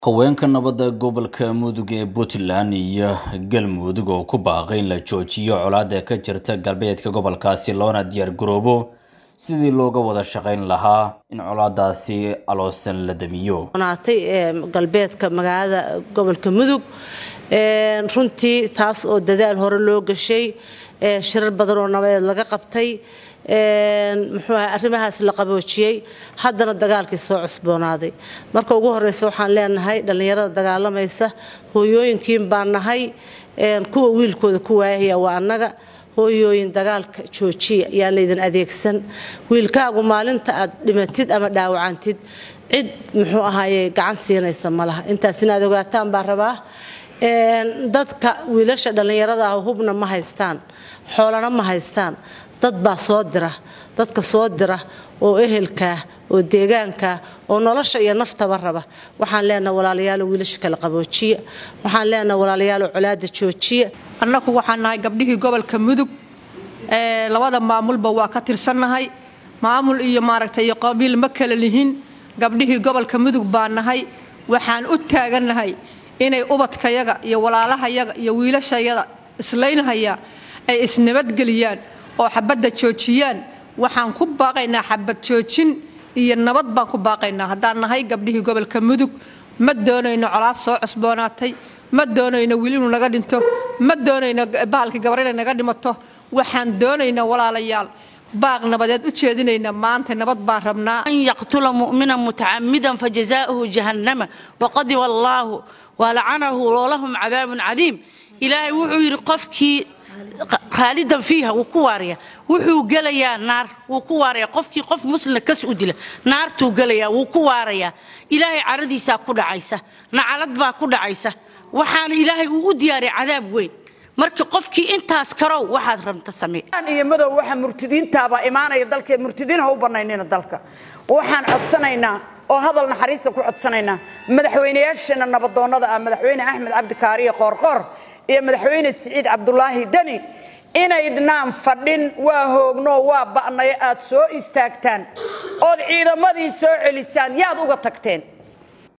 haweenka nabadda gobolka mudug ee puntland iyo galmudug oo ku baaqay in la joojiyo colaadda ka jirta galbeedka gobolkaasi loona diyaar garoobo sidii looga wada shaqayn lahaa in colaadaasi aloosan la damiyo naatay galbeedka magaalada gobolka mudug runtii taas oo dadaal hore loo gashay shirar badan oo nabadeed laga qabtay muxuu aha arrimahaas la qaboojiyey haddana dagaalkii soo cusboonaaday marka ugu horeysa waxaan leenahay dhallinyarada dagaalamaysa hooyooyinkiin baan nahay kuwa wiilkooda ku waayahaya waa annaga hooyooyin dagaalka joojiya yaan laydin adeegsan wiilkaagu maalinta aad dhimatid ama dhaawacantid cid muxuu ahaaye gacan siinaysa ma laha intaas inaad ogaataan baa rabaa dadka wiilasha dhallinyarada ah hubna ma haystaan xoolana ma haystaan dad baa soo dira dadka soo dira oo ehelkaa oo deegaankaa oo nolosha iyo naftaba raba waxaan leenaha walaalayaalo wiilasha kala qaboojiya waxaan leenaha walaalayaalo colaada joojiya annagu waxaan nahay gabdhihii gobolka mudug labada maamulba waa ka tirsannahay maamul iyo maaragtay iyo qabiil ma kala lihin gabdhihii gobolka mudug baa nahay waxaan u taagannahay inay ubadkayaga iyo walaalahayaga iyo wiilashayada islaynhaya ay isnabadgeliyaan oo xabadda joojiyaan waxaan ku baaqaynaa xabad joojin iyo nabad baan ku baaqaynaa haddaan nahay gabdhihii gobolka mudug ma doonayno colaad soo cusboonaatay ma doonayno wiil inuu naga dhinto ma doonayno bahalkii gabar inay naga dhimato waxaan doonaynaa walaalayaal baaq nabadeed u jeedinaynaa maanta nabad baan rabnaa an yaqtula mu'mina mutacamidan fajazaa'uhu jahannama waqadiba allaahu walacanahu walahum cadaabun cadiim ilaahay wuxuu yidhi qofkii khaalidan fiiha wuu ku waaraya wuxuu gelayaa naar wuu ku waaraya qofkii qof muslina kas u dila naartuu gelayaa wuu ku waarayaa ilaahay caradiisaa ku dhacaysa nacalad baa ku dhacaysa waxaana ilaahay uu u diyaariya cadaab weyn marka qofkii intaas karow waxaad rabta samee iyo madow waxa murtidiintaabaa imaanaya dalkee murtidiin ha u bannaynina dalka waxaan codsanaynaa oo hadal naxariista ku codsanaynaa madaxweynayaasheenna nabadoonnada ah madaxweyne axmed cabdikaariyo qoorqoor iyo madaxweyne siciid cabdulaahi deni inaydnaan fadhin waa hoogno waa ba'nayo aad soo istaagtaan ood ciidamadii soo celisaan yaad uga tagteen